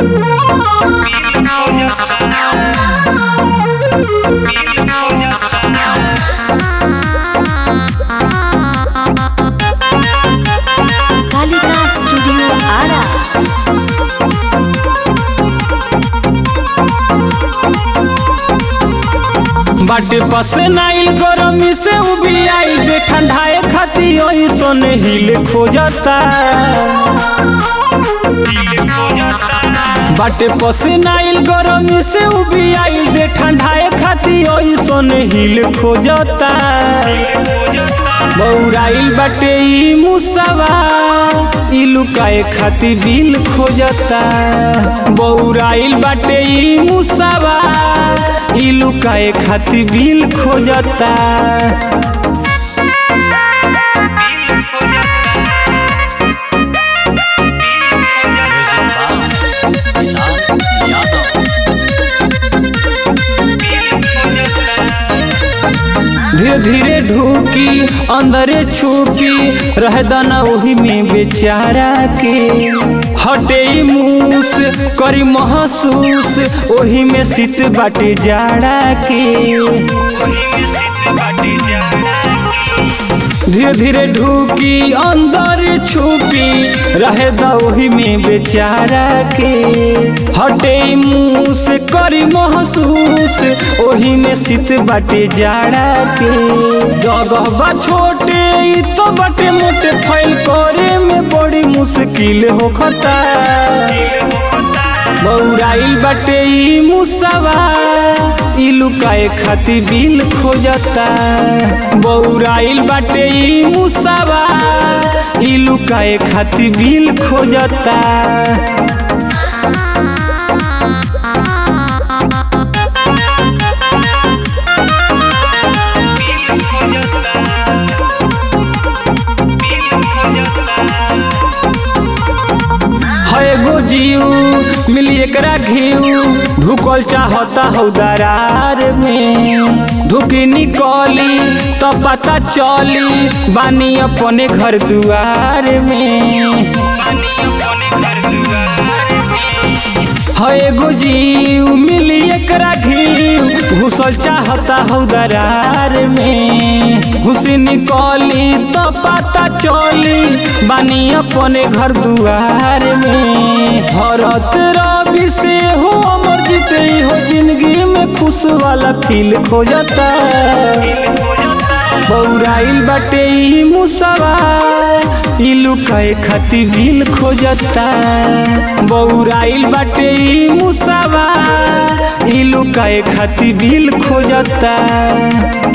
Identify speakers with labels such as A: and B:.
A: Kalika studio Ara
B: बाटे पसे नाइल गरमी से उबी आइल बे ठंडाए खाती ओही सोने हिल खोजता बाटे पसे नाइल गरमी से उबी आइल बे ठंडाए खाती ओही सोने हिल खोजता बौराइल बाटे ई मुसवा ई लुकाए खाती बिल खोजता बौराइल बाटे ई मुसवा ई लुकाए खाती बिल खोजता
C: किसान यादव
B: धीरे धीरे ढूकी अंदरे छुपी रह दाना वही में बेचारा के हटे ई मूस करी महसूस वही में शीत बाटे जाड़ा के धीरे धीरे ढूकी अंदर छुपी रहे दही में बेचारा के हटे ई मुंह से करी महसूस ओही में शीत बाटे जाड़ा के जगह बा छोटे ई तो बाटे मोटे फैल करे में बड़ी मुश्किल होखता बौराइल बाटे ई मुसवा ई लुकाए खाती बिल खोजता बौराइल बाटे ई मुसवा ई लुकाए खाती बिल खोजता है गो जीव मिली एकरा घीव ढुकल चाहता हौ दरार में ढुकी निकली तो पता चली बानी अपने घर दुआर में है एगो जीव मिली एकरा घीव घुसल चाहता हौ दरार में घुसी निकली तो पता चली बानी अपने घर दुआर में भरत रवि से हो अमर जीते हो जिंदगी में खुश वाला फील खोजता बौराइल बाटे ई मुसवा ई लुकाए खाती बिल खोजता बौराइल बाटे ई मुसवा ई लुकाए खाती बिल खोजता